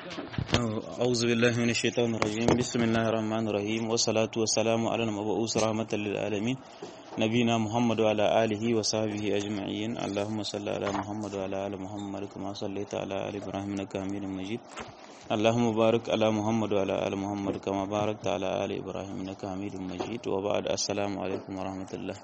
أعوذ بالله من الشيطان الرجيم بسم الله الرحمن الرحيم والصلاة والسلام على المبعوث رحمة للعالمين نبينا محمد وعلى آله وصحبه أجمعين اللهم صل على محمد وعلى آل محمد كما صليت على آل إبراهيم إنك حميد مجيد اللهم بارك على محمد وعلى آل محمد كما باركت على آل إبراهيم إنك حميد مجيد وبعد السلام عليكم ورحمة الله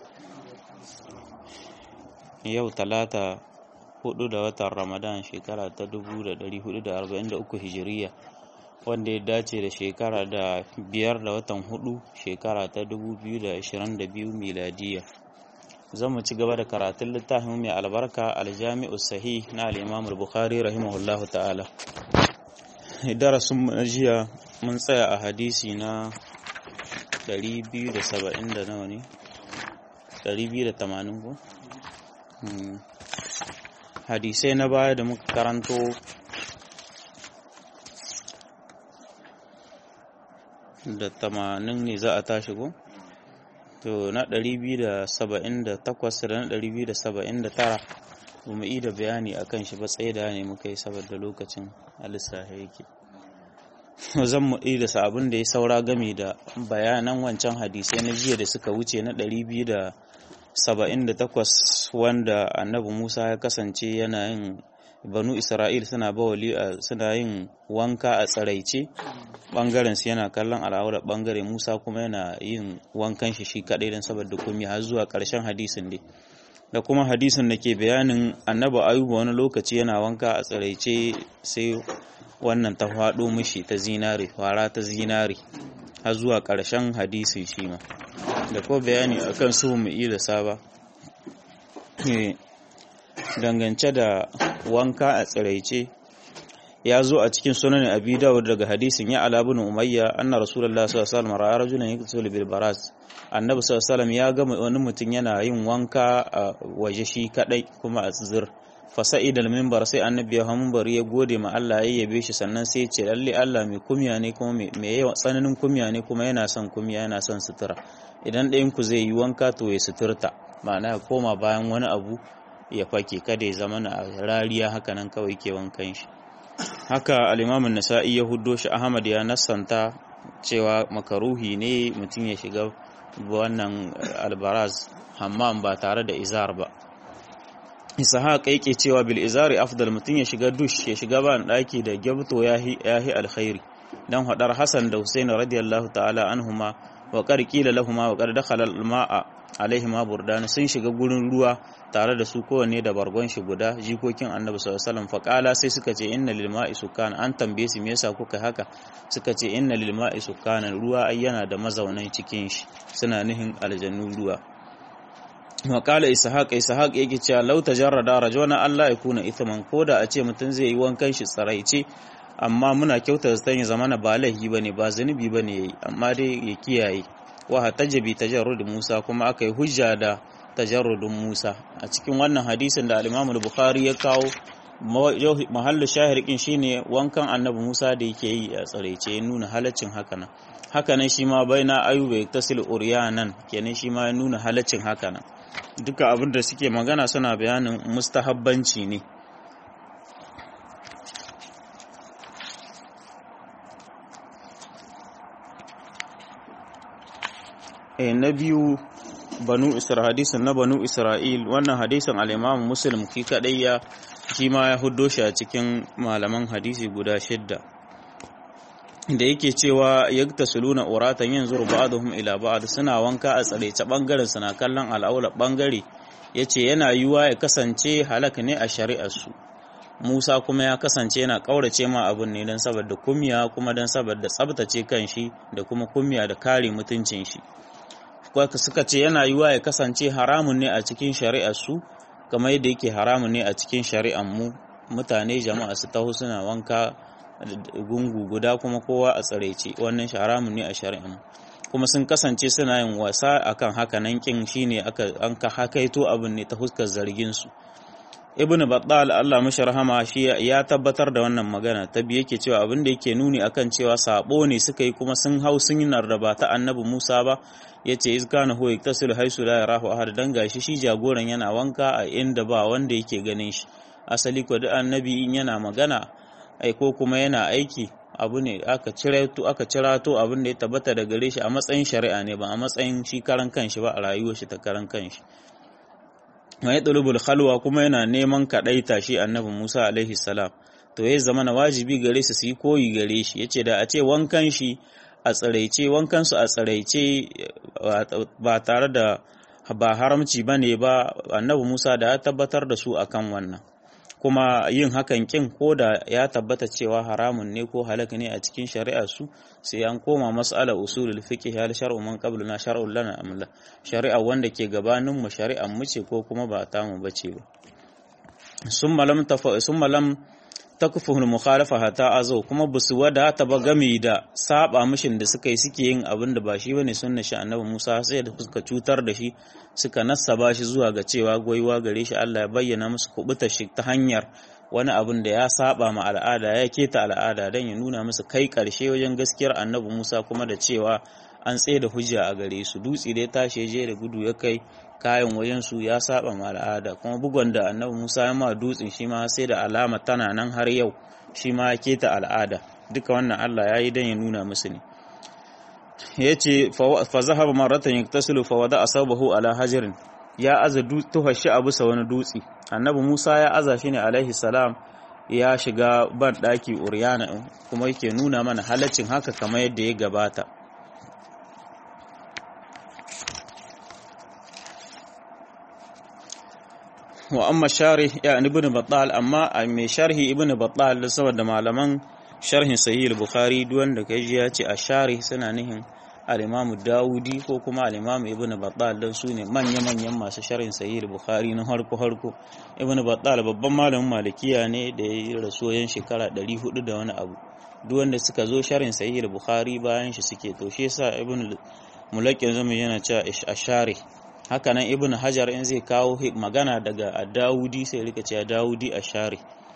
يوم ثلاثة hudu da watan ramadan shekara ta 1443 hijiriya wanda ya dace da shekara da biyar da watan hudu shekara ta 2022 miladiya zan mu ci gaba da karatun littafin mai albarka aljami'u sahih na al-imam al-bukhari rahimahullahu ta'ala darasin mu na jiya mun tsaya a hadisi na 270 da nawa ne 280 ko hadisai na baya da muka karanto da tamanin ne za a tashi ko? to na 278 da na 279 ba mu da bayani a kan shi ba tsaye da ne muka yi saboda lokacin alisaha yake zan mu da sabon da ya saura game da bayanan wancan hadisai na jiya da suka wuce na 278 wanda annabi Musa ya kasance yana yin banu Isra'il suna bawali suna yin wanka a tsaraice bangaren su yana kallon al'aura bangare Musa kuma yana yin wankan shi shi kadai dan saboda komai har zuwa karshen hadisin dai da kuma hadisin da ke bayanin annabi Ayuba wani lokaci yana wanka a tsaraice sai wannan ta faɗo mishi ta zinare fara ta zinare har zuwa ƙarshen hadisin shi ma da ko bayani akan su mu da saba dangance da wanka a tsiraice ya zo a cikin sunan abi dawud daga hadisin ya ala ibn umayya anna rasulullahi sallallahu alaihi wasallam ra'a rajulan yaktul bil baras annabi sallallahu alaihi wasallam ya ga wani mutum yana yin wanka a waje shi kadai kuma a tsizir fasa'id al-minbar sai annabi ya minbar ya gode ma Allah ya yabe shi sannan sai ya ce lalle Allah mai kumya ne kuma mai yawa tsananin kumya ne kuma yana son kumya yana son sutura idan ɗayan ku zai yi wanka to ya suturta ma'ana ya koma bayan wani abu ya fake kada ya zama na rariya haka nan kawai ke wankan shi haka al-Imam nasai ya huddo shi Ahmad ya nassanta cewa makaruhi ne mutum ya shiga wannan albaraz hammam ba tare da izar ba ishaq yake cewa bil izari afdal mutun ya shiga dush ya shiga ban daki da gyabto yahi yahi alkhairi dan hadar hasan da husain radiyallahu ta'ala anhuma wa qad qila lahumu wa qad dakhala al-ma'a alaihima burdan sun shiga gurin ruwa tare da su kowanne da bargon shi guda jikokin annabi sallallahu alaihi wasallam faqala sai suka ce inna lil ma'i sukan an tambaye su me yasa kuka haka suka ce inna lil ma'i sukan ruwa ayyana da mazaunan cikin shi suna nihin aljannu ruwa Makala Ishaq Ishaq yake cewa law tajarrada rajuna Allah ya kuna ithman koda a ce mutum zai yi wankan shi tsaraice amma muna kyauta zan ya zamana ba laifi bane ba zanubi bane yayi amma dai ya kiyaye wa hatajabi tajarrud Musa kuma aka yi hujja da tajarrudin Musa a cikin wannan hadisin da al-Imam al-Bukhari ya kawo mahallu shahirikin shine wankan Annabi Musa da yake yi a tsaraice ya nuna halaccin hakanan hakanan shi ma baina ayyuba tasil uryanan kenan shi ma ya nuna halaccin hakanan duka abin da suke magana suna bayanin mustahabbanci ne e na biyu banu isra'il hadisin na banu isra'il wannan hadisin al-imam muslim ki kadai ya shi ma ya huddo shi a cikin malaman hadisi guda shidda da yake cewa yagtasuluna uratan yanzuru ba'dhum ila ba'd suna wanka a tsare ta bangaren suna kallon al'aula bangare yace yana yiwa ya kasance halak ne a shari'ar su Musa kuma ya kasance yana kaurace ma abun ne dan saboda kumya kuma dan saboda tsabtace kanshi da kuma kumya da kare mutuncin shi suka ce yana yiwa ya kasance haramun ne a cikin shari'ar su kamar yadda yake haramun ne a cikin shari'ar mu mutane jama'a su taho suna wanka gungu guda kuma kowa a tsaraice wannan haramun ne a shari'an kuma sun kasance suna yin wasa akan haka nan kin shine aka an ka hakaito abin ne ta huskar zargin su ibnu battal Allah mashi rahama shi ya tabbatar da wannan magana ta biye yake cewa abin da yake nuni akan cewa sabo ne suka yi kuma sun hau sun yi narraba ta annabi Musa ba yace iz kana huwa yaktasilu haisu la yarahu ahad dan gashi shi jagoran yana wanka a inda ba wanda yake ganin shi asali ko da annabi in yana magana ai ko kuma yana aiki abu ne aka cirato aka cirato abin da ya tabbata da gare shi a matsayin shari'a ne ba a matsayin shi karan kanshi ba a rayuwar shi ta karan kanshi mai ɗulubul khalwa kuma yana neman kaɗaita shi annabi Musa alaihi salam to ya zama na wajibi gare su su yi koyi gare shi yace da a ce wankan shi a tsiraice wankan su a tsiraice ba tare da ba haramci bane ba annabi Musa da ya tabbatar da su akan wannan kuma yin hakan kin ko da ya tabbata cewa haramun ne ko halak ne a cikin shari'a su sai an koma mas'ala usulul fiqh hal shar'u man qabluna shar'un lana amla shari'a wanda ke gabanin mu shari'an mu ce ko kuma ba ta mu bace ba summa lam tafa summa lam takfuhul mukhalafa hata azo kuma basu wada ta ba game da saba mishin da suka yi suke yin abin da ba shi bane sunna shi annabi Musa sai da suka cutar da shi suka nassaba shi zuwa ga cewa goyiwa gare shi Allah ya bayyana musu kubuta shi ta hanyar wani abin da ya saba ma al'ada ya keta al'ada dan ya nuna musu kai karshe wajen gaskiyar annabi Musa kuma da cewa an tsaye da hujja a gare su dutse da ya tashi je da gudu ya kai kayan wajen su ya saba ma al'ada kuma bugon da annabi Musa ya ma dutsen shi ma sai da alama tana nan har yau shi ma ya keta al'ada duka wannan Allah ya yi dan ya nuna musu ne yace fa zahaba maratan yaktasilu fa wada asabahu ala hajarin ya aza tuhar shi a bisa wani dutse annabi Musa ya aza shi ne alaihi salam ya shiga ban daki uryana kuma yake nuna mana halaccin haka kamar yadda ya gabata wa amma sharih ya ibn battal amma mai sharhi ibn battal saboda malaman sharhin sahih al-bukhari duk wanda kai ji ya ce a sharih suna nihin al-imam daudi ko kuma al-imam ibn battal dan su ne manya manyan masu sharhin sahih al-bukhari na harko harko ibn battal babban malamin malikiya ne da ya yi rasuwan shekara 400 da wani abu duk wanda suka zo sharhin sahih al-bukhari bayan shi suke to shi yasa ibn mulakin zama yana cewa a sharih hakanan ibn hajar in zai kawo magana daga dawudi sai rika cewa dawudi a share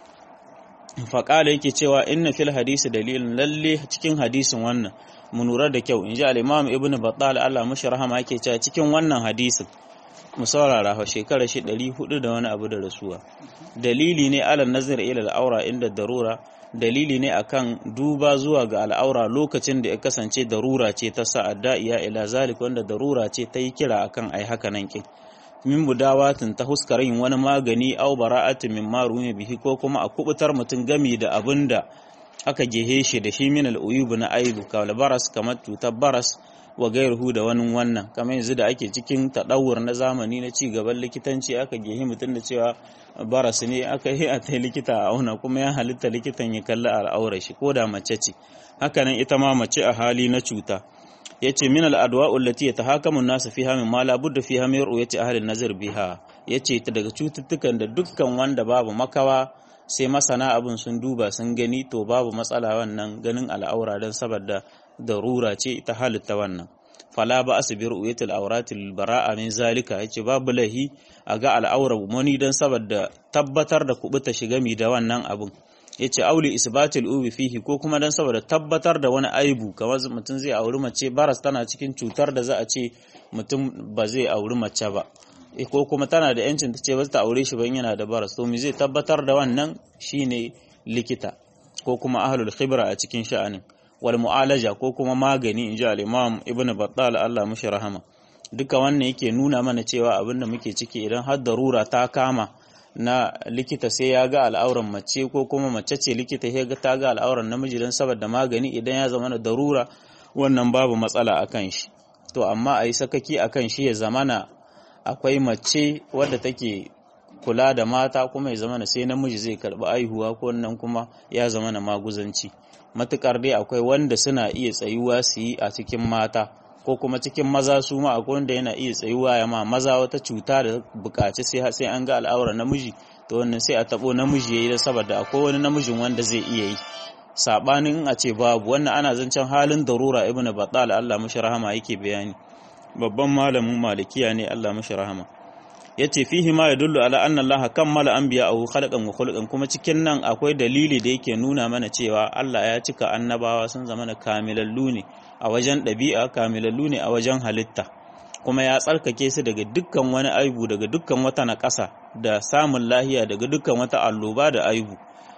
faƙala yake cewa inna fil hadisi dalilin lalle cikin hadisin wannan mu lura da kyau inji al-imam ibn battal Allah mashi rahama yake cewa cikin wannan hadisin mu saurara fa shekara shi 400 da wani abu da rasuwa dalili ne ala nazar ila al-aura inda darura dalili ne akan duba zuwa ga al'aura lokacin da ya kasance darura ce ta sa'adda iya ila zalik wanda darura ce ta yi kira akan ai haka nan kin min budawatin ta huskar yin wani magani au bara'atin min marumi bihi ko kuma a kubutar mutum gami da abin da aka gehe shi da shi min al'uyub na aibu kawal baras kamar cutar baras wa gairuhu da wani wannan kamar yanzu da ake cikin taɗawur na zamani na ci gaban likitanci aka gehe mutum da cewa baras ne aka yi a ta likita a auna kuma ya halitta likitan ya kalli al'aurar shi ko da mace ce hakanan ita ma mace a hali na cuta ya ce min al'adwa ullati ya tahakamun nasu fiha min ma labudda fiha min ru'yati ahli nazar biha ya ce ta daga cututtukan da dukkan wanda babu makawa sai masana abin sun duba sun gani to babu matsala wannan ganin al'aura don saboda darura ce ta halitta wannan fala ba asu bi ru'yatil auratil bara'a min zalika yace babu lahi a ga al'aura wani don saboda tabbatar da kubuta shiga mi da wannan abun yace auli isbatil ubi fihi ko kuma don saboda tabbatar da wani aibu kamar mutum zai auri mace baras tana cikin cutar da za a ce mutum ba zai auri mace ba ko kuma tana da yancin ta ce ba ta aure shi ban yana da baras to me zai tabbatar da wannan shine likita ko kuma ahlul khibra a cikin sha'anin wal mu'alaja ko kuma magani inji al-imam ibnu battal Allah mushi rahama duka wannan yake nuna mana cewa abin da muke ciki idan har darura ta kama na likita sai ya ga al'auran mace ko kuma mace ce likita ya ga ta ga al'auran namiji don saboda magani idan ya zama na darura wannan babu matsala akan shi to amma a yi sakaki akan shi ya zamana akwai mace wadda take kula da mata kuma ya zamana sai namiji zai karɓi aihuwa ko wannan kuma ya zamana maguzanci matukar dai akwai wanda suna iya tsayuwa su yi a cikin mata ko kuma cikin maza su ma akwai wanda yana iya tsayuwa ya ma maza wata cuta da bukaci sai sai an ga al'aura namiji to wannan sai a tabo namiji yayi da saboda akwai wani namijin wanda zai iya yi sabanin a ce babu wannan ana zancen halin darura ibnu battal Allah mashi rahama yake bayani babban malamin malikiya ne Allah mashi rahama yace fihi ma yadullu ala anna Allah kammala anbiya'ahu khalqan wa khuluqan kuma cikin nan akwai dalili da yake nuna mana cewa Allah ya cika annabawa sun zama na kamilallu ne a wajen ɗabi'a kamilallu ne a wajen halitta kuma ya tsarkake su daga dukkan wani aibu daga dukkan wata naƙasa da samun lahiya daga dukkan wata alloba da aibu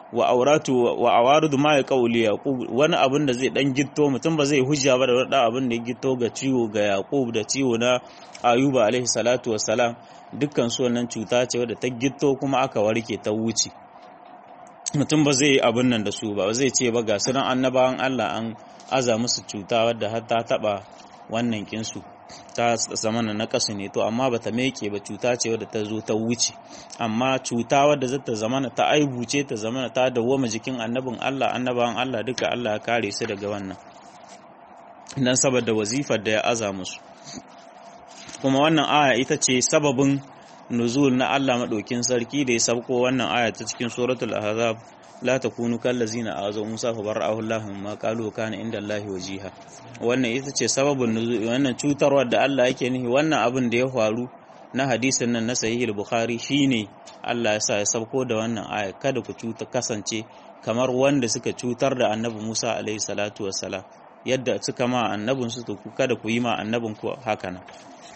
wa auratu wa awarudu ma ya qauli yaqub wani abin da zai dan gitto mutum ba zai hujja ba da wani abin da ya gitto ga ciwo ga yaqub da ciwo na ayuba alaihi salatu wassalam dukkan su wannan cuta ce wadda ta gitto kuma aka warke ta wuce mutum ba zai yi abin nan da su ba zai ce ba ga sunan annabawan Allah an aza musu cuta wadda har ta taba wannan kinsu ta zamana na kasu ne to amma bata meke ba cuta ce wadda ta zo ta wuce amma cuta wadda za ta zamana ta aibu ce ta zamana ta dawwama jikin annabin Allah annabawan Allah duka Allah ya kare su daga wannan dan saboda wazifar da ya aza musu kuma wannan aya ita ce sababin nuzul na Allah madaukin sarki da ya sabko wannan aya ta cikin suratul ahzab la takunu kallazina azaw musa fa bara'ahu Allah ma qalu kana inda Allah wajiha wannan ita ce sababin nuzul wannan cutarwa da Allah yake nihi wannan abin da ya faru na hadisin nan na sahih al-bukhari shine Allah ya sa ya sabko da wannan aya kada ku cuta kasance kamar wanda suka cutar da annabi Musa alaihi salatu wassalam yadda suka ma annabin su to kada ku yi ma annabin ku haka nan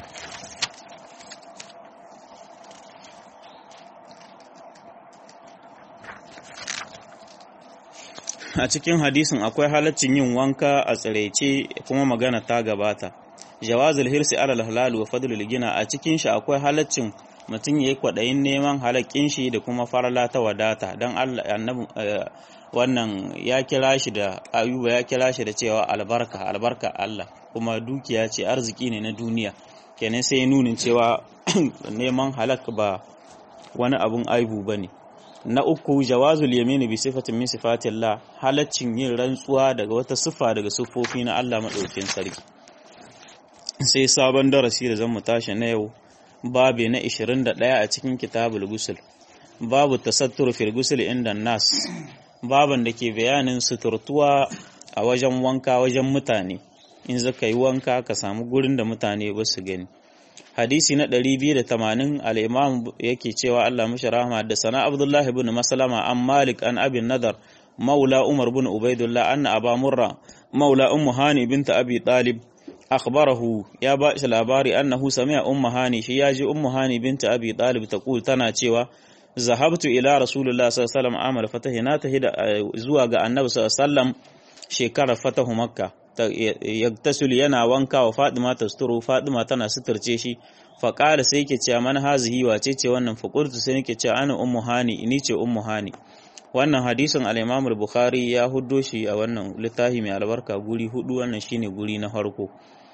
a cikin hadisin akwai halaccin yin wanka a tsiraice kuma magana ta gabata jawazul hirsi alal halal wa fadlul gina a cikin shi akwai halaccin mutum yayi kwadayin neman halakkin shi da kuma farala ta wadata dan Allah annabi wannan ya kira shi da ayuba ya kira shi da cewa albarka albarka Allah kuma dukiya ce arziki ne na duniya kenan sai nunin cewa neman halak ba wani abun aibu bane na uku jawazul yamini bi sifatin min sifatillah halaccin yin rantsuwa daga wata siffa daga siffofi na Allah madaukakin sarki sai sabon darasi da zamu tashi na yau babe na 21 a cikin kitabul gusul babu tasattur fil gusul inda nas baban da ke bayanin suturtuwa a wajen wanka wajen mutane in zaka yi wanka ka samu gurin da mutane ba su gani hadisi na 280 al-imam yake cewa Allah mashi rahama da sana Abdullah ibn Maslama an Malik an Abi Nadar maula Umar ibn Ubaidullah anna Aba Murra maula Ummu Hani bint Abi Talib akhbarahu ya ba shi labari annahu sami'a Ummu Hani shi ya ji Ummu Hani bint Abi Talib taqul tana cewa zahabtu ila Rasulullah sallallahu alaihi wasallam amal fatahi na tahida zuwa ga Annabi sallallahu alaihi wasallam shekarar fatahu Makka yagtasul yana wanka wa Fatima tasturu Fatima tana suturce shi fa qala sai yake cewa man hazihi wace ce wannan fa qultu sai nake cewa ana ummu hani ni ce ummu hani wannan hadisin al-Imam al-Bukhari ya huddo shi a wannan littafi mai albarka guri hudu wannan shine guri na farko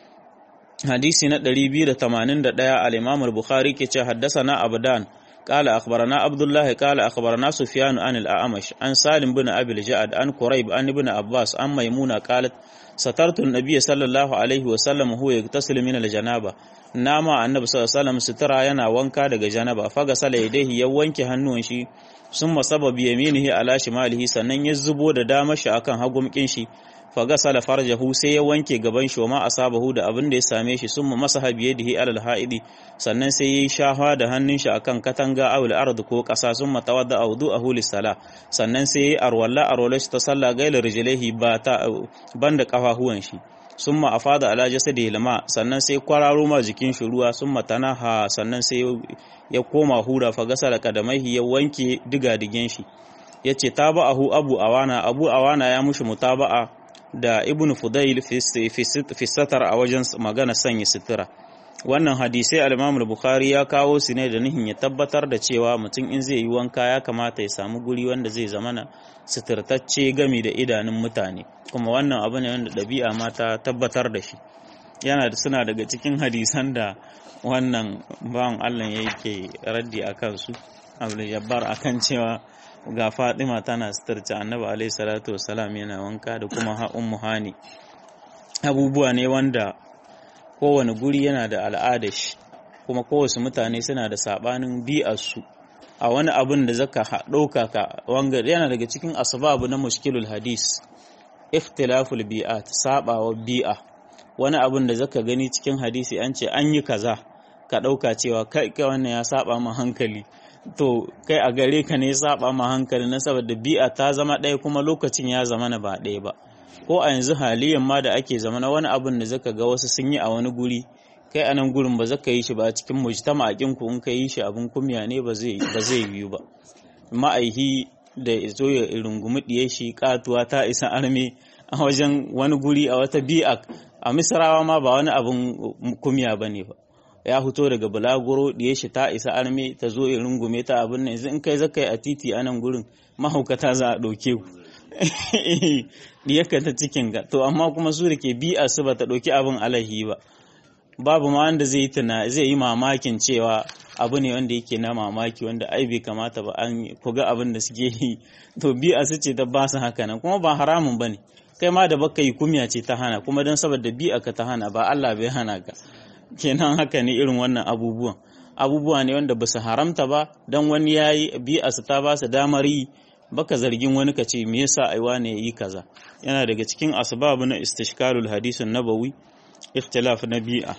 hadisi na 281 al-Imam al-Bukhari ke cewa haddathana Abdan قال أخبرنا عبد الله قال أخبرنا سفيان عن الأعمش عن سالم بن أبي الجعد عن قريب عن ابن عباس عن ميمونة قالت سترت النبي صلى الله عليه وسلم وهو يغتسل من الجنابة نما النبي صلى الله عليه وسلم سترى yana wanka daga janaba fagasala yadayhi ya wanke hannuwan shi summa sabab yaminihi ala shimalihi sannan ya zubo da damar shi akan hagumkin shi fagasala farjahu sai ya wanke gaban shi ma asabahu da abin da ya same shi summa masaha biyadihi alal haidi sannan sai yayi shafa da hannun shi akan katanga awul ard ko kasa summa tawadda awdu'ahu lis-sala sannan sai yayi arwalla arwalla shi ta sallah gailar rijlaihi ba ta banda kafahuwan shi summa afada ala jasadihi lama sannan sai kwararo ma jikin shi ruwa summa tanaha sannan sai ya koma hura fagasala kadamaihi ya wanke diga-digen shi yace taba'ahu abu awana abu awana ya mushi mutaba'a da ibn Fudail fi satar a wajen magana sanya sutura wannan hadisai al-Imam bukhari ya kawo su ne da nihin ya tabbatar da cewa mutum in zai yi wanka ya kamata ya samu guri wanda zai zamana suturtacce gami da idanun mutane kuma wannan abu ne wanda ɗabi'a ma ta tabbatar da shi yana da suna daga cikin hadisan da wannan bawan Allah yake raddi a kansu Abdul Jabbar akan cewa ga Fatima tana suturta Annabi alaihi salatu wassalam yana wanka da kuma ha ummu hani abubuwa ne wanda kowane guri yana da al'adar shi kuma kowace mutane suna da sabanin bi'arsu a wani abin da zaka ɗauka ka wanga yana daga cikin asbabu na mushkilul hadis ikhtilaful bi'at sabawa bi'a wani abin da zaka gani cikin hadisi an ce an yi kaza ka ɗauka cewa kai kai wannan ya saba ma hankali to kai a gare ka ne saba ma hankali na saboda bi'a ta zama ɗaya kuma lokacin ya zama na ba ɗaya ba ko a yanzu haliyan ma da ake zama na wani abin da zaka ga wasu sun yi a wani guri kai a nan gurin ba zaka yi shi ba cikin mujtama a ku in ka yi shi abin kumya ne ba zai ba zai yiwu ba ma'aihi da zo ya rungumi ɗiye shi katuwa ta isa arme a wajen wani guri a wata bi'a a misrawa ma ba wani abin kumya ba ne ba ya fito daga bulaguro ɗiye shi ta isa arme ta zo ya rungume ta abin nan yanzu in kai zaka yi a titi a nan gurin mahaukata za a ɗauke ku diyarka ta cikin ga to amma kuma su da ke bi'a su ba ta ɗauki abin alahi ba babu ma wanda zai tuna zai yi mamakin cewa abu ne wanda yake na mamaki wanda ai bai kamata ba an kuga abin da suke yi to bi'a su ce ta ba su haka nan kuma ba haramun ba ne kai ma da baka yi kumya ce ta hana kuma don saboda bi'a ka ta hana ba Allah bai hana ka kenan haka ne irin wannan abubuwan abubuwa ne wanda ba su haramta ba don wani ya yi bi'a su ta ba su damar yi baka zargin wani ka ce me yasa aiwa ne yi kaza yana daga cikin asbabu na istishkalul hadisin nabawi ikhtilaf na bi'a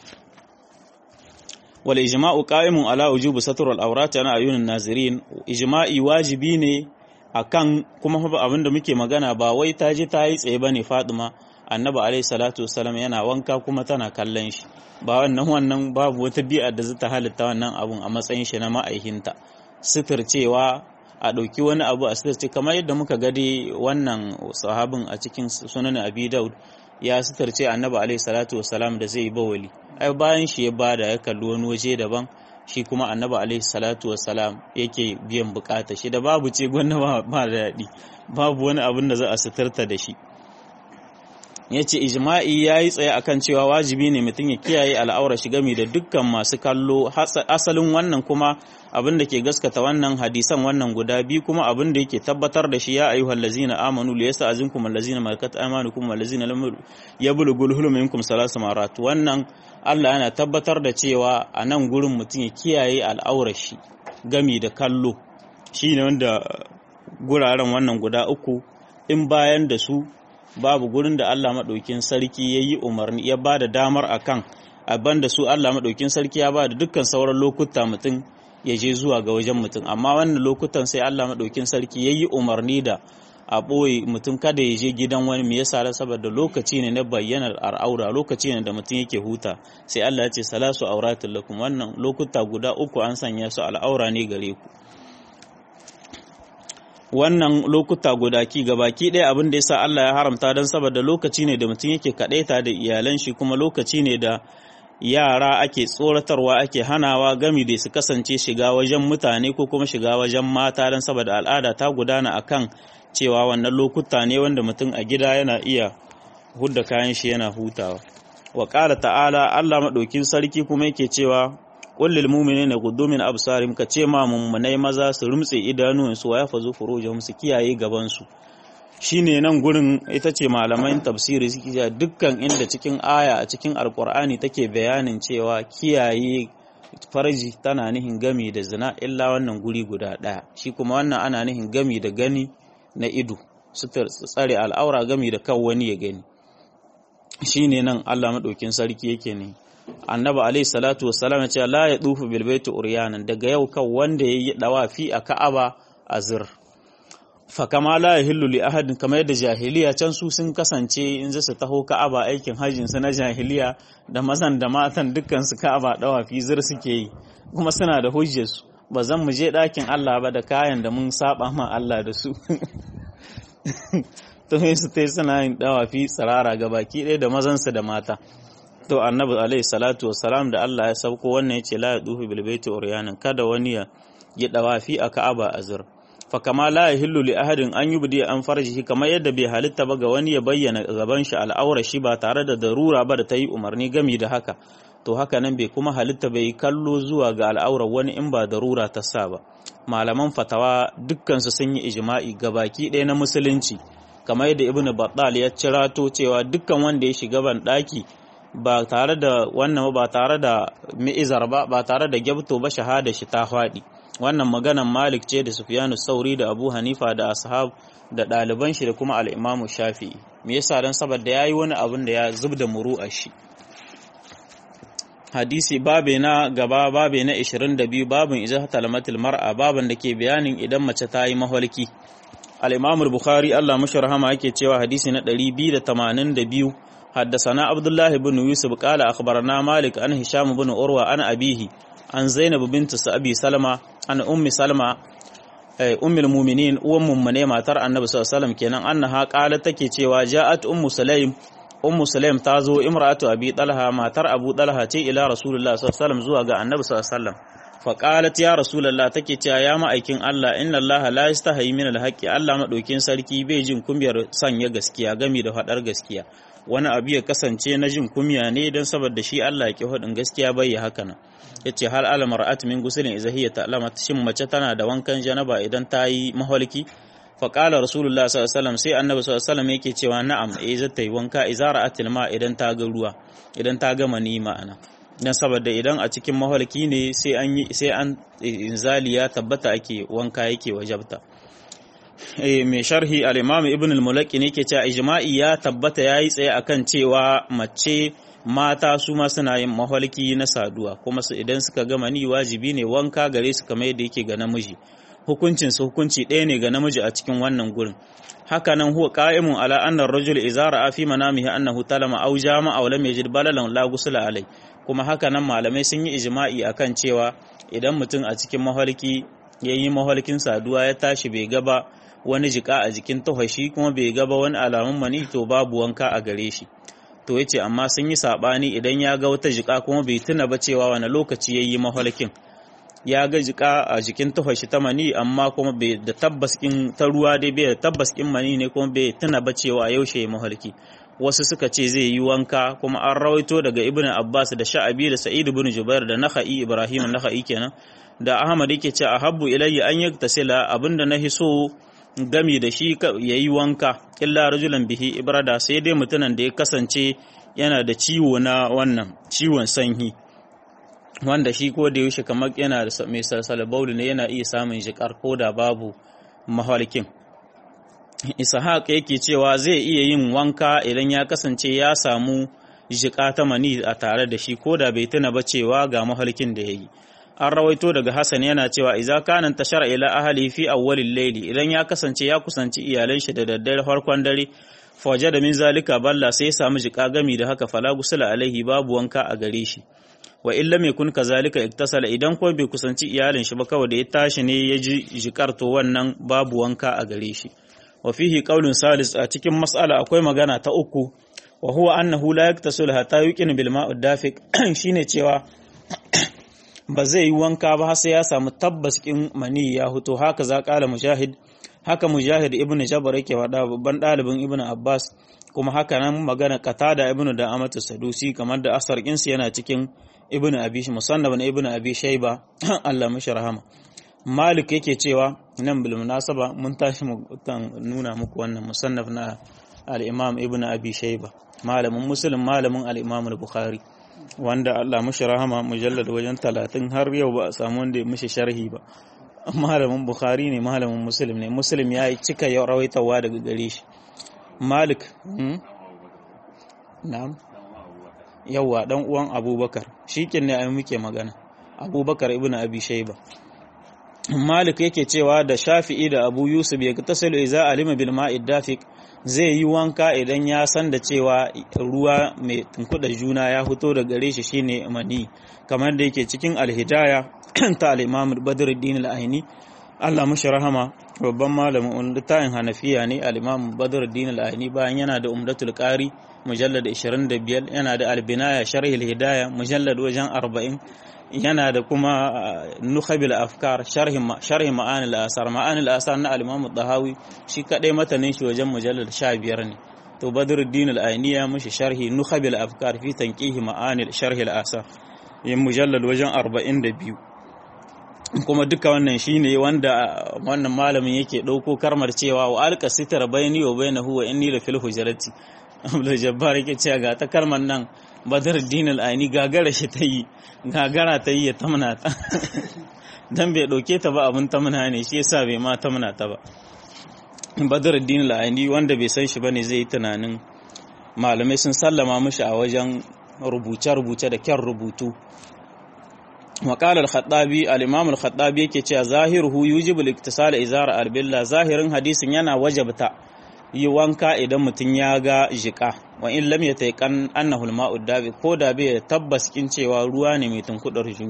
wal ijma'u qa'imun ala wujubi satr al awrat ana ayunin nazirin ijma'i wajibi ne akan kuma abin da muke magana ba wai ta je ta yi tsaye bane Fatima annabi alaihi salatu wassalam yana wanka kuma tana kallon shi ba wannan wannan babu wata bi'a da zata halitta wannan abun a matsayin shi na ma'aihinta sitir cewa a ɗauki wani abu a sitarci kamar yadda muka gade wannan sahabin a cikin sunan abi daud ya sitarce annabi alaihi salatu wasalam da zai yi bawali ai bayan shi ya bada ya kalli wani waje daban shi kuma annabi alaihi salatu wasalam yake biyan bukata shi da babu ce gwanna ba da daɗi babu wani abin da za a sitarta da shi ya ce ijma'i ya yi tsaye akan cewa wajibi ne mutum ya kiyaye al'aura shi gami da dukkan masu kallo asalin wannan kuma abin da ke gaskata wannan hadisan wannan guda biyu kuma abin da yake tabbatar da shi ya ayyuhal ladzina amanu li yasta'zinkum allazina malakat aymanukum wallazina lam yablughul hulum minkum salasu marat wannan Allah yana tabbatar da cewa a nan gurin mutum ya kiyaye al'aura shi gami da kallo shine wanda guraren wannan guda uku in bayan da su babu gurin da Allah maɗaukin sarki ya yi umarni ya ba da damar a kan abin da su Allah maɗaukin sarki ya ba da dukkan sauran lokuta mutum ya je zuwa ga wajen mutum amma wannan lokutan sai Allah maɗaukin sarki ya yi umarni da a ɓoye mutum kada ya je gidan wani me yasa da saboda lokaci ne na bayyanar al'aura lokaci ne da mutum yake huta sai Allah ya ce salasu auratul lakum wannan lokuta guda uku an sanya su al'aura ne gare ku wannan lokuta guda ki gabaki ɗaya abin da yasa Allah ya haramta don saboda lokaci ne da mutum yake kaɗaita da iyalan shi kuma lokaci ne da yara ake tsoratarwa ake hanawa gami da su kasance shiga wajen mutane ko kuma shiga wajen mata don saboda al'ada ta gudana akan cewa wannan lokuta ne wanda mutum a gida yana iya hudda kayan shi yana hutawa wa ƙara ta'ala Allah maɗaukin sarki kuma yake cewa kullil mu'minina yaghuddu min absarihim ka ce ma mummunai maza su rumtse idanuwansu wa yafazu furujahum su kiyaye gaban su shine nan gurin ita ce malaman tafsiri suke cewa dukkan inda cikin aya a cikin alqur'ani take bayanin cewa kiyaye farji tana nihin gami da zina illa wannan guri guda daya shi kuma wannan ana nihin gami da gani na ido su tsare al'aura gami da kan wani ya gani shine nan Allah madaukin sarki yake ne annabi alayhi salatu wassalam ya ce la ya dufu bil baiti uryanan daga yau kan wanda yayi dawafi a Ka'aba azir fa kama la yahillu li ahadin kama yadda jahiliya can su sun kasance in su taho Ka'aba aikin hajjin su na jahiliya da mazan da matan dukkan su Ka'aba dawafi zir suke yi kuma suna da hujjar su ba zan mu je dakin Allah ba da kayan da mun saba ma Allah da su to su tai suna yin dawafi tsirara ga baki ɗaya da mazan su da mata to annabi alaihi salatu wassalam da Allah ya sauko wannan yace la yadufu bil baiti uryanan kada wani ya yi dawafi a Ka'aba azur fa kama la yahillu li ahadin an yubdi an farjihi kamar yadda bai halitta ba ga wani ya bayyana gaban shi al'aura shi ba tare da darura ba da ta yi umarni gami da haka to haka nan bai kuma halitta bai kallo zuwa ga al'aurar wani in ba darura ta sa ba malaman fatawa dukkan su sun yi ijma'i gabaki ɗaya na musulunci kamar yadda ibnu battal ya cirato cewa dukkan wanda ya shiga ban daki ba tare da wannan ba tare da mi'izar ba ba tare da gyabto ba shahada shi ta faɗi wannan maganan malik ce da sufyanu sauri da abu hanifa da ashab da ɗaliban shi da kuma al'imamu shafi'i me yasa don saboda ya yi wani abin da ya zub da muru a shi hadisi babe na gaba babe na 22 babin iza talamatul mar'a baban da ke bayanin idan mace ta yi maholki al-imamu bukhari Allah mashi rahama yake cewa hadisi na 282 حدثنا عبد الله بن يوسف قال أخبرنا مالك عن هشام بن أروى عن أبيه عن زينب بنت أبي سلمة عن أم سلمة ummul mu'minin uwan mummune matar annabi sallallahu alaihi wasallam kenan annaha qalat take cewa ja'at ummu sulaim ummu sulaim ta zo imra'atu abi talha matar abu talha ce ila rasulullah sallallahu alaihi wasallam zuwa ga annabi sallallahu alaihi wasallam fa qalat ya rasulullah take cewa ya ma'aikin Allah inna Allah la yastahi min alhaqi Allah madaukin sarki bai jin kumyar sanya gaskiya gami da fadar gaskiya wani abu ya kasance na jin kumya ne don saboda shi Allah ya ki hudin gaskiya bai haka nan yace hal al mar'at min guslin idza hiya ta'lamat shin mace tana da wankan janaba idan ta yi mahalki fa qala rasulullah sallallahu alaihi wasallam sai annabi sallallahu alaihi wasallam yake cewa na'am eh zata yi wanka idza ra'atil ma idan ta ga ruwa idan ta ga mani ma'ana dan saboda idan a cikin mahalki ne sai an yi sai an inzali ya tabbata ake wanka yake wajabta mai sharhi al-imam ibn al-mulaki ne ke cewa ijma'i ya tabbata yayi tsaye akan cewa mace mata su ma suna yin mahalki na saduwa kuma su idan suka gama ni wajibi ne wanka gare su kamar yadda yake ga namiji hukuncin su hukunci ɗaya ne ga namiji a cikin wannan gurin haka nan huwa qa'imun ala anna ar-rajul idza ra'a fi manamihi annahu talama aw jama'a aw lam yajid balalan la ghusla alai kuma haka nan malamai sun yi ijma'i akan cewa idan mutum a cikin mahalki yayi mahalkin saduwa ya tashi bai gaba wani jika a jikin tafashi kuma bai gaba wani alamun mani to babu wanka a gare shi to yace amma sun yi sabani idan ya ga wata jika kuma bai tuna ba cewa wani lokaci yayi mahalkin ya ga jika a jikin tafashi ta mani amma kuma bai da tabbas kin ta ruwa dai bai da tabbas kin mani ne kuma bai tuna ba cewa yaushe mahalki wasu suka ce zai yi wanka kuma an rawaito daga ibn abbas da sha'abi da sa'id ibn jubair da nakhai ibrahim nakhai kenan da ahmad yake ce ahabbu ilayya an yaktasila abinda na hiso gami da shi ya yi wanka illa rajulan bihi ibrada sai dai mutumin da ya kasance yana da ciwo na wannan ciwon sanyi wanda shi ko da yaushe kamar yana da mai salsala baulu ne yana iya samun jikar ko da babu mahalkin ishaq yake cewa zai iya yin wanka idan ya kasance ya samu jika ta mani a tare da shi ko da bai tuna ba cewa ga mahalkin da ya yi an rawaito daga Hassan yana cewa idza kana tashara ila ahli fi awwalil layli idan ya kasance ya kusanci iyalan shi da daddare farkon dare fawaje da min zalika balla sai ya samu jika gami da haka fala gusula alaihi babu wanka a gare shi wa illa mai kun kazalika iktasala idan ko bai kusanci iyalin shi ba kawai da ya tashi ne ya ji jikar to wannan babu wanka a gare shi wa fihi qaulun salis a cikin mas'ala akwai magana ta uku wa huwa annahu la yaktasul hatta yuqin bil ma'ud dafiq shine cewa ba zai yi wanka ba sai ya samu tabbas kin mani ya huto haka za kala mujahid haka mujahid ibnu jabar yake faɗa babban ɗalibin ibnu abbas kuma haka nan magana qatada ibnu da amatu sadusi kamar da asar kinsu yana cikin ibnu abi musannaf na ibnu abi shayba Allah mishi rahama malik yake cewa nan bil munasaba mun tashi mu nuna muku wannan musannaf na al-imam ibnu abi shayba malamin muslim malamin al-imam al-bukhari wanda Allah mushi rahama mujallad wajen talatin har yau ba a samu wanda ya mushi sharhi ba malamin bukhari ne malamin muslim ne muslim ya yi cika ya rawaitawa daga gare shi malik na'am yawa dan uwan abubakar shikin ne ai muke magana abubakar ibnu abi shayba malik yake cewa da shafi'i da abu yusuf ya tasilu iza alima bil ma'id dafiq zai yi wanka idan ya san da cewa ruwa mai tunkuɗa juna ya fito da gare shi shine mani kamar da yake cikin alhidaya ta al-imam badruddin al-aini Allah mushi rahama babban malamin littafin hanafiya ne al-imam badruddin al-aini bayan yana da umdatul qari mujallad 25 yana da al-binaya sharh al-hidaya mujallad wajen 40 yana da kuma nukhabil afkar sharhi ma'anil asar ma'anil asar na al-imam dahawi shi kadai matanin shi wajen mujallal 15 ne to badruddin al-aini ya mushi sharhi nukhabil afkar fi tanqihi ma'anil sharhi al-asar yin mujallal wajen 42 kuma duka wannan shine wanda wannan malamin yake dauko karmar cewa wa alqa sitra bayni wa bainahu wa inni la fil hujrati Abdul Jabbar yake cewa ga ta kalmar nan Badruddin al-Aini gagara shi ta yi gagara ta yi ya tamna ta dan bai dauke ta ba abun tamna ne shi yasa bai ma tamna ta ba Badruddin al-Aini wanda bai san shi bane zai yi tunanin malamai sun sallama mishi a wajen rubuce-rubuce da kyan rubutu وقال الخطابي الامام الخطابي yake cewa zahiruhu yujibu al-iktisal izara al-billa zahirin hadisin yana wajabta yi wanka idan mutum ya ga jika wa in lam yatayqan annahu al-ma'u dabi ko da bai tabbas kin cewa ruwa ne mai tunkudar juna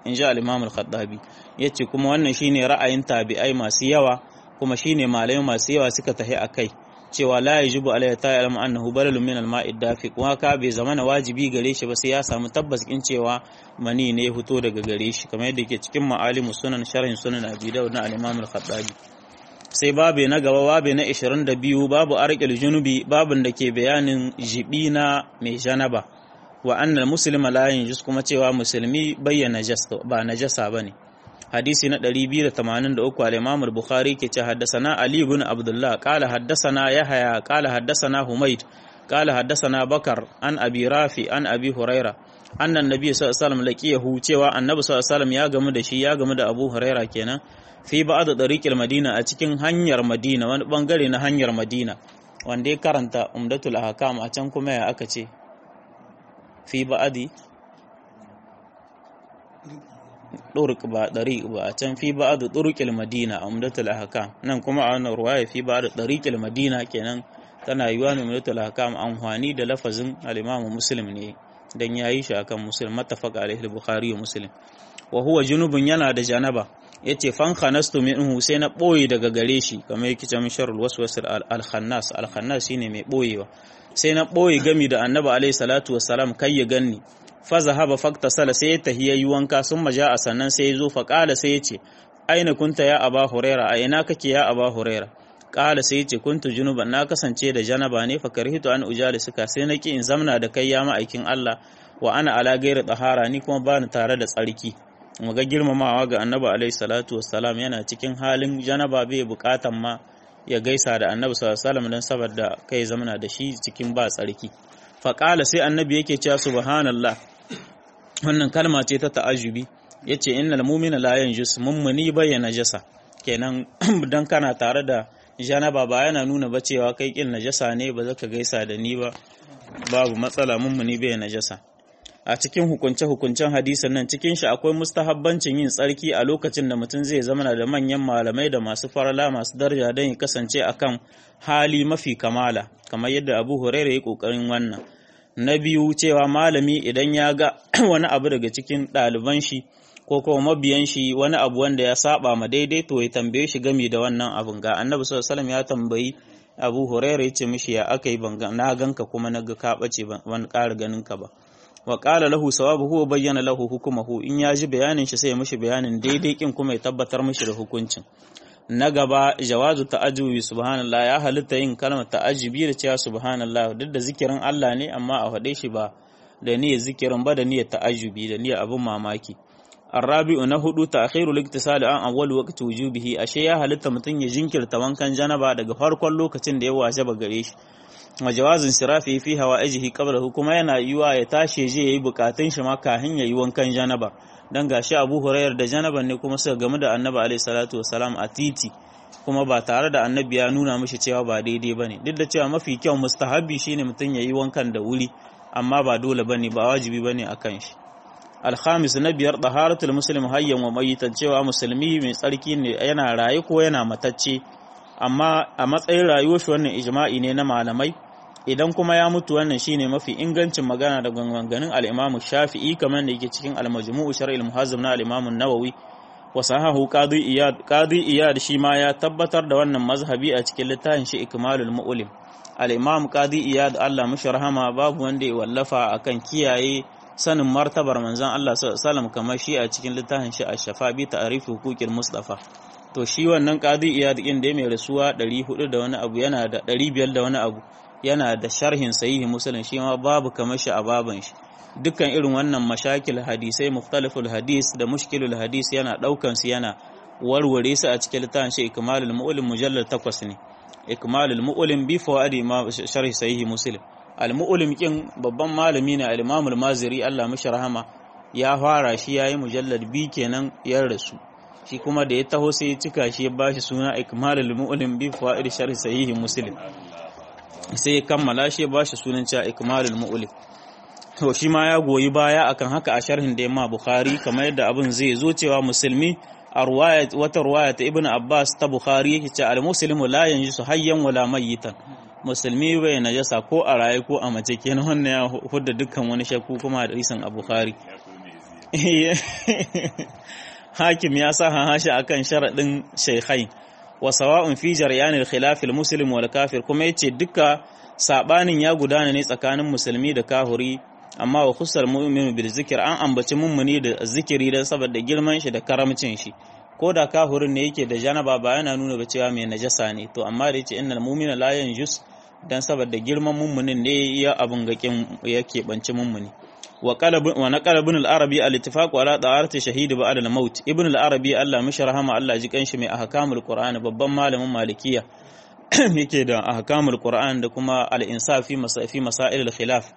in ji al-imam al-khattabi yace kuma wannan shine ra'ayin tabi'ai masu yawa kuma shine malamai masu yawa suka tahi akai cewa la yajibu alayhi ta'lam annahu balalun min al-ma'i dafiq wa ka bai zamana wajibi gare shi ba sai ya samu tabbas in cewa mani ne ya fito daga gare shi kamar yadda yake cikin ma'alimus sunan sharhin sunan abi dawud na al-imam al-khattabi sai babe na gaba babe na 22 babu arqil junubi babin da ke bayanin jibi na mai janaba wa annal muslima la yanjus kuma cewa musulmi bayyana ba najasa bane hadisi na 283 al-Imam al-Bukhari ke ce haddathana Ali ibn Abdullah qala haddathana Yahya qala haddathana Humayd qala haddathana Bakar an Abi Rafi an Abi Huraira annan nabi sallallahu alaihi wasallam laqiyahu cewa annabi sallallahu alaihi wasallam ya gamu da shi ya gamu da Abu Huraira kenan fi ba'd tariqil Madina a cikin hanyar Madina wani bangare na hanyar Madina wanda ya karanta Umdatul Ahkam a can kuma ya aka ce fi ba'adi ɗurk ba ɗariƙ ba a can fi ba'adu ɗurƙil madina a umdatul ahkam nan kuma a wannan ruwaya fi ba'adu ɗariƙil madina kenan tana yiwa ne umdatul ahkam amfani da lafazin al-imam muslim ne dan yayi shi akan muslim mattafaq alaihi al-bukhari wa muslim wa huwa junubun yana da janaba yace fan khanastu minhu sai na boye daga gare shi kamar yake cewa sharul waswas al-khannas al-khannas shine mai boyewa sai na boye gami da annabi alaihi salatu wassalam kai ya ganni fa zahaba faktasala sai ya tahiya yi wanka sun maja a sannan sai ya zo fa kala sai ya ce aina kunta ya aba huraira a ina kake ya aba huraira kala sai ya ce kuntu junuban na kasance da janaba ne fa karhitu an ujali suka sai na ki in zamna da kai ya ma'aikin Allah wa ana ala gairi tsahara ni kuma bani tare da tsarki mu ga girmamawa ga annabi alaihi salatu wassalam yana cikin halin janaba bai bukatan ma ya gaisa da annabi sallallahu alaihi wasallam dan saboda kai zamana da shi cikin ba tsarki fa kala sai annabi yake cewa subhanallah wannan kalma ce ta ta'ajubi yace innal mu'mina la yanjus mummuni bayyana jasa kenan dan kana tare da janaba ba yana nuna ba cewa kai kin najasa ne ba zaka gaisa da ni ba babu matsala mummuni bayyana jasa a cikin hukunce hukuncen hadisin nan cikin shi akwai mustahabbancin yin tsarki a lokacin da mutum zai zama da manyan malamai da masu farala masu daraja don ya kasance akan hali mafi kamala kamar yadda Abu Hurairah ya kokarin wannan na biyu cewa malami idan ya ga wani abu daga cikin ɗaliban shi ko kuma mabiyan shi wani abu wanda ya saba ma daidai to ya tambaye shi game da wannan abun ga annabi sallallahu alaihi ya tambayi abu huraira ya ce mishi ya aka yi na ganka kuma na ga ka bace ban ƙara ganin ka ba wa qala lahu sawabu huwa bayyana lahu hukumahu in ya ji bayanin shi sai ya mishi bayanin daidai kin kuma ya tabbatar mishi da hukuncin na gaba jawazu ta'ajubi subhanallah ya halitta yin kalmar ta'ajubi da cewa subhanallah duk da zikirin Allah ne amma a faɗe shi ba da niyyar zikirin ba da niyyar ta'ajubi da niyyar abin mamaki arabi'u na hudu ta'khiru liktisali an awwal waqti wujubihi ashe ya halitta mutum ya jinkirta wankan janaba daga farkon lokacin da ya wajaba gare shi wa jawazin sirafi fi hawaijihi qabla kuma yana yiwa ya tashi je yayi bukatun shi ma kafin yayi wankan janaba dan gashi Abu Hurairah da janaban ne kuma suka gamu da Annabi alaihi salatu wasalam a titi kuma ba tare da Annabi ya nuna mishi cewa ba daidai bane duk da cewa mafi kyau mustahabi shine mutum yayi wankan da wuri amma ba dole bane ba wajibi bane akan shi alhamis na biyar taharatul muslim hayyan wa mayitan cewa musulmi mai tsarki ne yana raye ko yana matacce amma a matsayin rayuwar shi wannan ijma'i ne na malamai idan kuma ya mutu wannan shine mafi ingancin magana da ganganin al-Imam Shafi'i kamar da yake cikin al-Majmu' Shar'il Muhazzam na al-Imam An-Nawawi wa sahahu Qadi Iyad Qadi Iyad shi ma ya tabbatar da wannan mazhabi a cikin littafin shi Ikmalul Mu'lim al-Imam Qadi Iyad Allah mishi rahama babu wanda ya wallafa akan kiyaye sanin martabar manzon Allah sallallahu alaihi wasallam kamar shi a cikin littafin shi Ash-Shafa bi ta'rifi huquqil Mustafa to shi wannan Qadi Iyad din da mai rasuwa 400 da wani abu yana da 500 da wani abu yana da sharhin sahihi muslim shi ma babu kamar shi a baban shi dukkan irin wannan mashakil hadisai mukhtaliful hadis da mushkilul hadis yana daukan su yana warware su a cikin littafin shi ikmalul mu'lim mujallal 8 ne ikmalul mu'lim bi fawaidi ma sharhi sahihi muslim al mu'lim kin babban malami ne al imamul maziri Allah mishi rahama ya fara shi yayi mujallal bi kenan ya rasu shi kuma da ya taho sai ya cika shi ya bashi suna ikmalul mu'lim bi fawaidi sharhi sahihi muslim sai ya kammala shi ba shi sunan cewa ikmalul mu'lim to shi ma ya goyi baya akan haka a sharhin da yamma bukhari kamar yadda abin zai zo cewa musulmi a ruwaya wata ruwaya ta ibnu abbas ta bukhari yake cewa al muslimu la yanjisu hayyan wala mayyitan musulmi bai najasa ko a raye ko a mace kenan wannan ya hudda dukkan wani shakku kuma da isan a bukhari hakim ya sa hashi akan sharadin shaykhai wa sawa'un fi jaryanil khilaf al muslim wal kafir kuma yace duka sabanin ya gudana ne tsakanin musulmi da kahuri amma wa khusal mu'minu bil zikr an ambaci mummuni da zikiri dan saboda girman shi da karamcin shi ko da kahurin ne yake da janaba ba yana nuna ba cewa mai najasa ne to amma da yace innal mu'mina la yanjus dan saboda girman mummunin ne ya abun gakin yake banci mummuni wa qalab wa naqala ibn al-arabi al-ittifaq ala da'arati shahid ba'da al-maut ibn al-arabi Allah mishi rahama Allah ji kanshi mai ahkamul qur'an babban malamin malikiya yake da ahkamul qur'an da kuma al-insaf fi masafi masail al-khilaf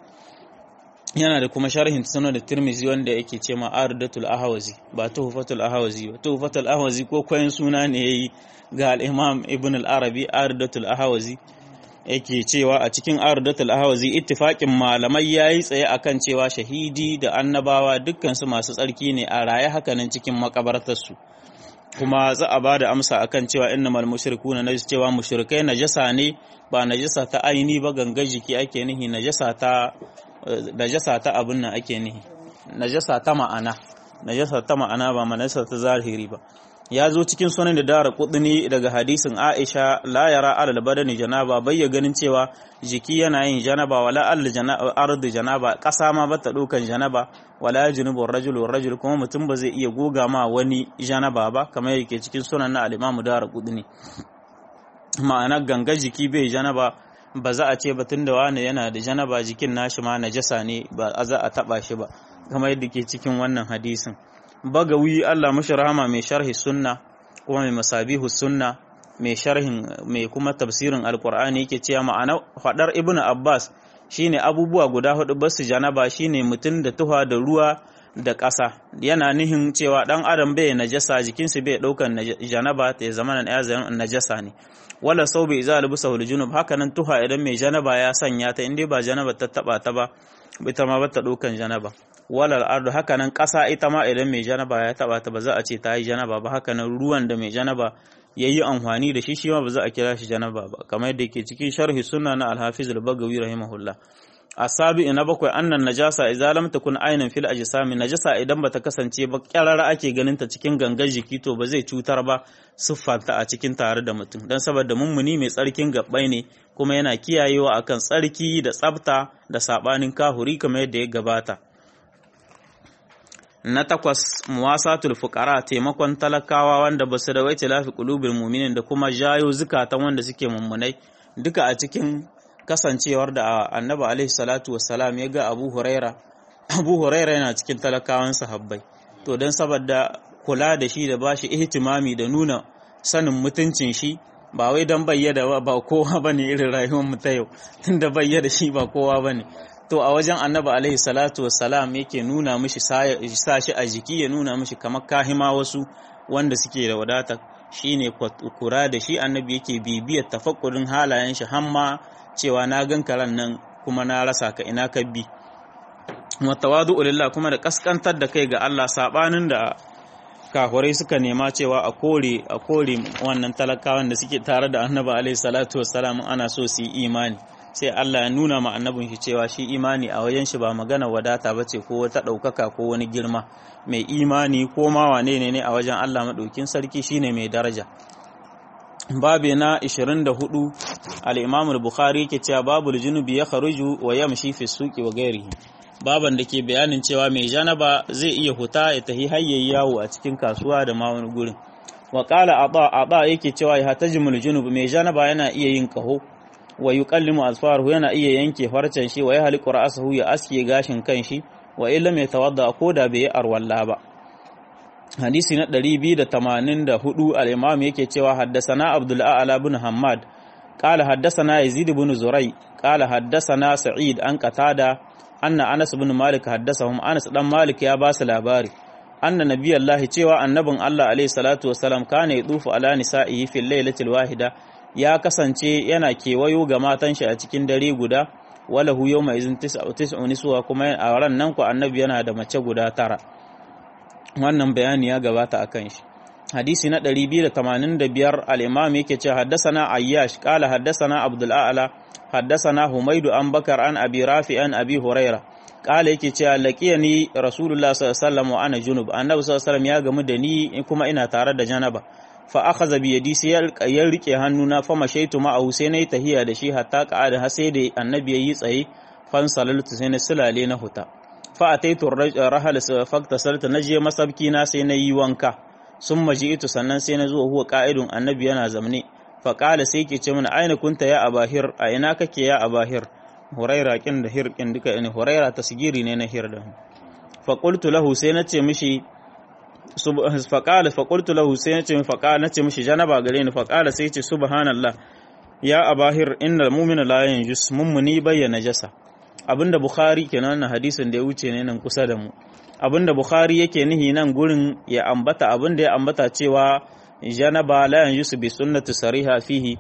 yana da kuma sharhin sunan da tirmizi wanda yake ce ma ardatul ahwazi ba tuhfatul ahwazi ba tuhfatul ahwazi ko koyin suna ne yayi ga al-imam ibn al-arabi ardatul ahwazi yake cewa a cikin ardatul ahwazi ittifaqin malamai yayi tsaye akan cewa shahidi da annabawa dukkan su masu tsarki ne a raye hakanan cikin makabartar su kuma za a bada amsa akan cewa innamal mushrikuna najis cewa mushrikai najasa ne ba najasa ta aini ba ganga jiki ake nihi najasa ta najasa ta abin nan ake nihi najasa ta ma'ana najasa ta ma'ana ba najasa ta zahiri ba ya zo cikin sunan da dara kudini daga hadisin Aisha la yara alal badani janaba bai ya ganin cewa jiki yana yin janaba wala al ardu janaba kasa ma bata dukan janaba wala junubu rajul rajul kuma mutum ba zai iya goga ma wani janaba ba kamar yake cikin sunan na al-Imam dara kudini ma'ana ganga jiki bai janaba ba za a ce batun da wani yana da janaba jikin nashi ma najasa ne ba a za a taba shi ba kamar yadda ke cikin wannan hadisin bagawi Allah mashi rahama mai sharhi sunna kuma mai masabihu sunna mai sharhin mai kuma tafsirin alkur'ani yake cewa ma'ana fadar ibn abbas shine abubuwa guda hudu basu janaba shine mutum da tuha da ruwa da ƙasa yana nihin cewa dan adam bai najasa jikinsa bai daukan janaba ta zama na ya najasa ne wala sau bai za albusa hul junub haka nan tuha idan mai janaba ya sanya ta inda ba janaba ta taba ta ba ita ma bata daukan janaba wala al'ardu haka nan ƙasa ita ma idan mai janaba ya taba ta ba za a ce ta yi janaba ba haka nan ruwan da mai janaba ya yi amfani da shi shi ma ba za a kira shi janaba ba kamar yadda ke cikin sharhi sunna na alhafiz al-bagawi rahimahullah asabi na bakwai annan najasa idza lam takun aynan fil ajsami najasa idan bata kasance ba kyarara ake ganin ta cikin gangan jiki to ba zai cutar ba siffarta a cikin tare da mutum dan saboda mummuni mai tsarkin gabbai ne kuma yana kiyayewa akan tsarki da tsafta da sabanin kahuri kamar yadda ya gabata na takwas muwasatul fuqara taimakon talakawa wanda ba su da wai tilafi qulubil mu'minin da kuma jayo zukatan wanda suke mummunai duka a cikin kasancewar da annabi alaihi salatu wassalam ya ga abu huraira abu huraira yana cikin talakawan sahabbai to don saboda kula da shi da bashi ihtimami da nuna sanin mutuncin shi ba wai don bayyada ba kowa bane irin rayuwar mu ta yau tunda bayyada shi ba kowa bane to a wajen annabi alaihi salatu wassalam yake nuna mishi sa shi a jiki ya nuna mishi kamar kahima wasu wanda suke da wadata shine kura da shi annabi yake bibiyar tafakkurin halayen shi hamma cewa na gan karan nan kuma na rasa ka ina ka bi watawadu lillah kuma da kaskantar da kai ga Allah sabanin da kahurai suka nema cewa a kore a kore wannan talakawan da suke tare da annabi alaihi salatu wassalam ana so su yi imani sai Allah ya nuna ma annabin shi cewa shi imani a wajen shi ba magana wadata bace ko wata ɗaukaka ko wani girma mai imani ko ma wane ne ne a wajen Allah maɗaukin sarki shine mai daraja babe na 24 al-Imam al-Bukhari yake cewa babul junubi ya kharuju wa yamshi fi suqi wa ghairihi baban da ke bayanin cewa mai janaba zai iya huta ya tahi hayyayi yawo a cikin kasuwa da ma wani gurin wa qala aba aba yake cewa ya hatajimul junub mai janaba yana iya yin kaho wa yuqallimu asfaruhu yana iya yanke farcen shi wa yahliqu ra'sahu ya aske gashin kanshi wa illam yatawadda ko da bai arwalla ba hadisi na 284 al-imam yake cewa haddasana abdul a'la bin hammad qala haddasana yazid bin zurai qala haddasana sa'id an qatada anna anas bin malik haddasahum anas dan malik ya ba su labari anna nabiyallahi cewa annabin Allah alaihi salatu wassalam kana yadufu ala nisa'ihi fil lailatil wahida ya kasance yana kewayo ga matan shi a cikin dare guda wala hu yawma izin tis'u niswa kuma a ran nan ku annabi yana da mace guda tara wannan bayani ya gabata akan shi hadisi na 285 al-imam yake cewa haddathana ayyash qala haddathana abdul a'la haddathana humaydu an bakar an abi rafi an abi huraira kala yake cewa laqiyani rasulullah sallallahu alaihi wasallam wa ana junub annabi sallallahu alaihi wasallam ya gamu da ni kuma ina tare da janaba fa akhadha bi yadi sai ya rike hannuna fa mashaitu ma'ahu sai nayi tahiya da shi hatta qa'ada har sai da annabi yayi tsaye fan salaltu sai na sulale na huta fa ataitu rahal fakta salta naje masabki na sai nayi wanka summa ji'tu sannan sai na zo huwa qa'idun annabi yana zamne fa qala sai ke ce mana aina kunta ya abahir a ina kake ya abahir huraira kin da hir kin duka ne huraira tasgiri ne na hir da fa qultu lahu sai na ce mishi faƙala faƙultu lahu sai ya ce min faƙala na ce mishi janaba gare ni faƙala sai ce subhanallah ya abahir innal mu'mina la yanjus mummuni bayyana jasa abinda bukhari kenan na hadisin da ya wuce ne nan kusa da mu abinda bukhari yake nihi nan gurin ya ambata abinda ya ambata cewa janaba la yanjus bi sunnati sariha fihi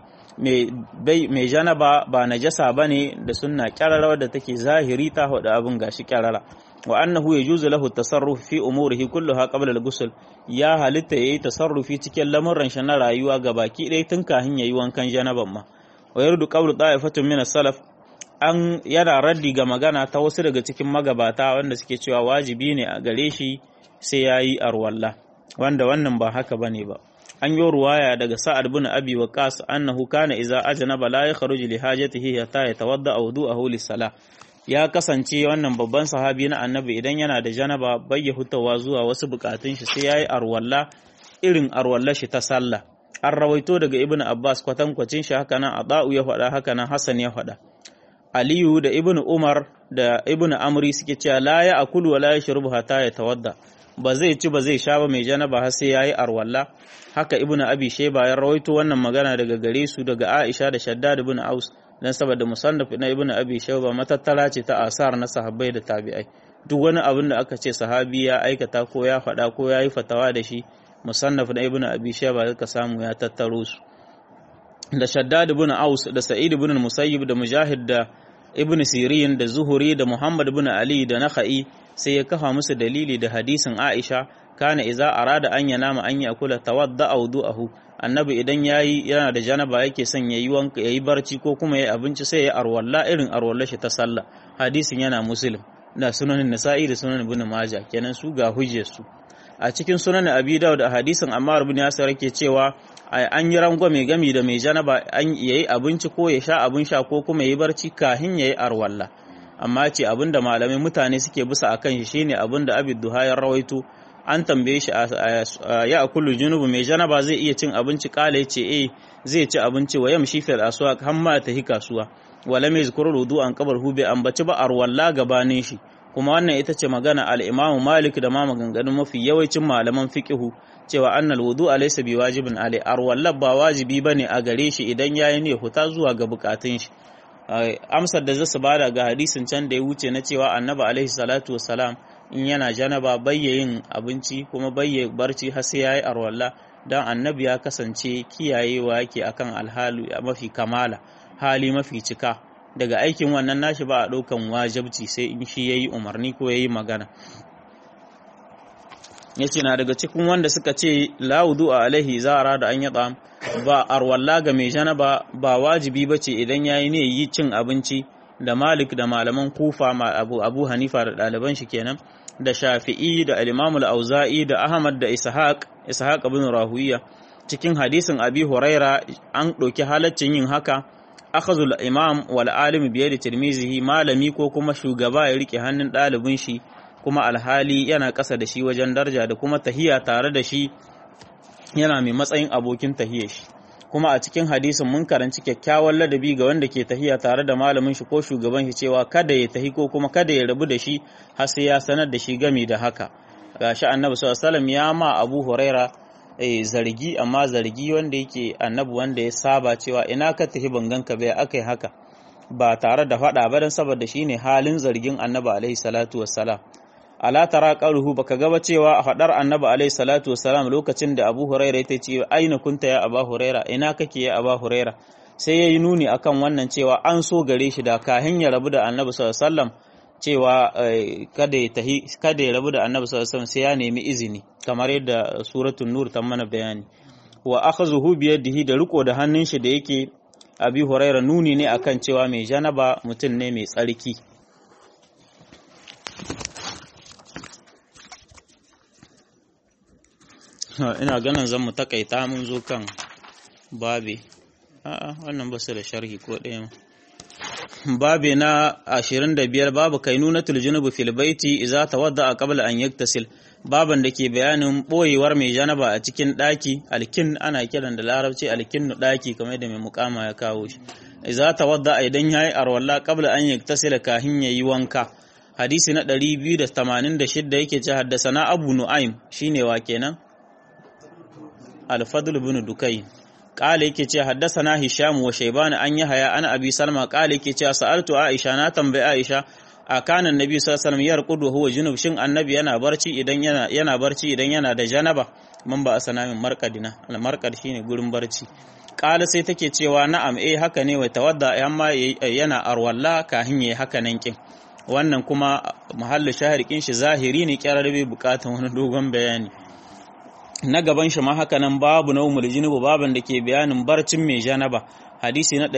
mai janaba ba najasa bane da sunna kyarara da take zahiri ta hudu abin gashi kyarara wa annahu yajuzu lahu tasarruf fi umurihi kulluha qabla al-ghusl ya halitta yayi tasarrufi cikin lamuran shi na rayuwa gabaki ɗaya tun kafin yayi wankan janaban ma wa yardu qawlu da'ifatun min as-salaf an yana raddi ga magana ta wasu daga cikin magabata wanda suke cewa wajibi ne a gare shi sai yayi arwalla wanda wannan ba haka bane ba an yi ruwaya daga sa'ad bin abi waqas annahu kana idza ajnaba la yakhruju li hajatihi hatta yatawadda wudu'ahu lis-salah ya kasance wannan babban sahabi na annabi idan yana da janaba bai ya hutawa zuwa wasu bukatun shi sai yayi arwalla irin arwalla shi ta sallah an rawaito daga ibnu abbas kwatankwacin shi haka nan adau ya faɗa haka nan hasan ya faɗa aliyu da ibnu umar da ibnu amri suke cewa la ya akulu wa la yashrubu hatta ya tawadda ba zai ci ba zai sha ba mai janaba har sai yayi arwalla haka ibnu abi shayba ya rawaito wannan magana daga gare su daga aisha da shaddad ibn aus dan saboda musannaf na ibnu abi shayba matattara ce ta asar na sahabbai da tabi'ai duk wani abin da aka ce sahabi ya aikata ko ya faɗa ko ya yi fatawa da shi musannaf na ibnu abi shayba ka samu ya tattaro su da shaddad ibn aus da sa'id ibn musayyib da mujahid da ibn sirin da zuhuri da muhammad ibn ali da nakhai sai ya kafa musu dalili da hadisin aisha kana iza arada an yanama an yakula tawadda awdu'ahu annabi idan yayi yana da janaba yake son yayi wanka yayi barci ko kuma yayi abinci sai ya arwalla irin arwalla shi ta sallah hadisin yana muslim da sunanin nasa'i da sunan ibn majah kenan su ga hujjar su a cikin sunan abi dawud da hadisin ammar ibn yasir yake cewa an yi rangwame gami da mai janaba an yayi abinci ko ya sha abin sha ko kuma yayi barci kahin yayi arwalla amma ce abinda malamai mutane suke bisa akan shi shine abinda abi duha ya rawaito an tambaye shi ya akulu junubu mai janaba zai iya cin abinci kala ya ce eh zai ci abinci wa yamshi fil aswaq har ma ta hi kasuwa wala mai zikru rudu an kabar hube ambaci ba arwalla gabanin shi kuma wannan ita ce magana al-Imam Malik da ma maganganun mafi yawancin malaman fiqihu cewa annal wudu alaysa biwajibin alai arwalla ba wajibi bane a gare shi idan yayi ne huta zuwa ga bukatun shi amsar da zasu bada ga hadisin can da ya wuce na cewa annabi alaihi salatu wassalam in yana janaba bayyayin abinci kuma bayye barci har sai yayi arwalla dan annabi ya kasance kiyayewa yake akan alhalu mafi kamala hali mafi cika daga aikin wannan nashi ba a ɗaukan wajabci sai in shi yayi umarni ko yayi magana yace na daga cikin wanda suka ce la wudu alaihi zara da an yada ba arwalla ga mai janaba ba wajibi bace idan yayi ne yi cin abinci da Malik da malaman Kufa ma Abu Abu Hanifa da ɗaliban shi kenan da Shafi'i da al-Imam al-Auza'i da Ahmad da Ishaq Ishaq ibn Rahuwiya cikin hadisin Abi Huraira an ɗauki halaccin yin haka akhazul imam wal alim biye da tirmizihi malami ko kuma shugaba ya rike hannun ɗalibin shi kuma alhali yana ƙasa da shi wajen daraja da kuma tahiya tare da shi yana mai matsayin abokin tahiyar shi kuma a cikin hadisin mun karanci kyakkyawan ladabi ga wanda ke tahiya tare da malamin shi ko shugaban shi cewa kada ya tahi ko kuma kada ya rabu da shi har sai ya sanar da shi gami da haka gashi annabi sallallahu alaihi wasallam ya ma Abu Huraira zargi amma zargi wanda yake annabi wanda ya saba cewa ina ka tafi bangan ka bai akai haka ba tare da faɗa ba dan saboda shine halin zargin annabi alaihi salatu wassalam ala tara qaluhu baka gaba cewa a faɗar annabi alaihi salatu wassalam lokacin da Abu Huraira ya ce aina kunta ya Abu Huraira ina kake ya Abu Huraira sai yayi nuni akan wannan cewa an so gare shi da kahin ya rabu da annabi sallallahu alaihi wasallam cewa kada ya tahi kada ya rabu da annabi sallallahu alaihi wasallam sai ya nemi izini kamar yadda suratul nur ta mana bayani wa akhazuhu bi yadihi da riko da hannun shi da yake abi huraira nuni ne akan cewa mai janaba mutum ne mai tsarki ina ganin zan mu takaita mun zo kan babe a'a wannan ba su da sharhi ko ɗaya babe na 25 babu kainunatul junubi fil baiti idza tawadda qabla an yaktasil baban da ke bayanin boyewar mai janaba a cikin daki alkin ana kiran da larabci alkinnu daki kamar da mai mukama ya kawo shi idza tawadda idan yayi arwalla qabla an yaktasila kahin yayi wanka hadisi na 286 yake ce haddasana abu nu'aim shine wa kenan al-fadl ibn dukai qala yake ce haddasana hisham wa shayban an yahya ana abi salma qala yake ce sa'altu aisha na tambayi aisha a kanan nabi sallallahu alaihi wasallam yarqudu huwa junub shin annabi yana barci idan yana yana barci idan yana da janaba mun ba asana min marqadina al-marqad shine gurin barci qala sai take cewa na'am eh haka ne wa tawadda amma yana arwalla kahin yayi haka nan kin wannan kuma mahallin shaharikin shi zahiri ne kyarar bai bukatan wani dogon bayani na gaban shi ma haka nan babu na umar jinubu baban da ke bayanin barcin mai janaba hadisi na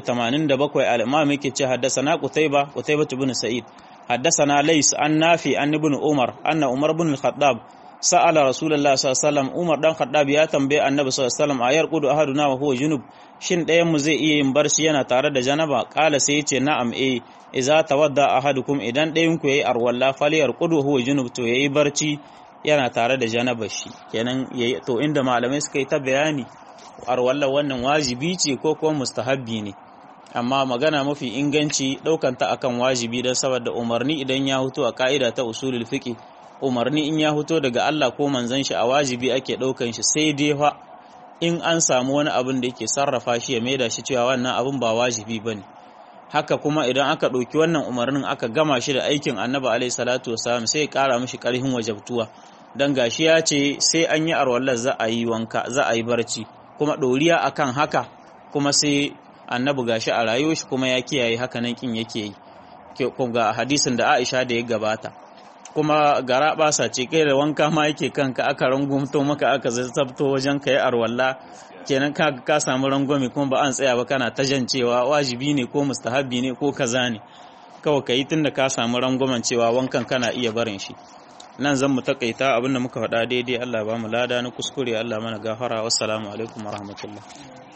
287 al-imam yake ce haddasana qutayba qutayba ibn sa'id haddasana lays an nafi an ibn umar anna umar ibn al-khattab sa'ala rasulullahi sallallahu alaihi wasallam umar dan khattab ya tambaye annabi sallallahu alaihi wasallam ayar qudu ahaduna wa huwa junub shin ɗayan mu zai iya yin barci yana tare da janaba kala sai ya ce na'am eh idza tawadda ahadukum idan ɗayan ku yayi arwalla falyar qudu huwa junub to yayi barci yana tare da janaba shi kenan yayi to inda malamai suka yi ta bayani arwalla wannan wajibi ce ko kuma mustahabbi ne amma magana mafi inganci ɗaukan ta akan wajibi don saboda umarni idan ya huto a ka'ida ta usulul fiqh umarni in ya huto daga Allah ko manzon shi a wajibi ake ɗaukan shi sai dai fa in an samu wani abin da yake sarrafa shi ya maida shi cewa wannan abin ba wajibi bane haka kuma idan aka ɗauki wannan umarnin aka gama shi da aikin annabi alaihi salatu wasalam sai ya ƙara mishi ƙarfin wajabtuwa dan gashi ya ce sai an yi arwallar za a yi wanka za a yi barci kuma ɗoriya akan haka kuma sai annabi gashi a rayuwar shi kuma ya kiyaye haka nan kin yake yi ga hadisin da Aisha da ya gabata kuma gara basa ce kai da wanka ma yake kanka aka rangumto maka aka zazzabto wajen ka yi arwalla kenan ka ka samu rangwame kuma ba an tsaya ba kana ta jan cewa wajibi ne ko mustahabbi ne ko kaza ne kawai ka yi tunda ka samu rangwamen cewa wankan kana iya barin shi nan zan mu takaita abinda muka faɗa daidai Allah ba mu lada na kuskure Allah mana gafara wassalamu alaikum warahmatullahi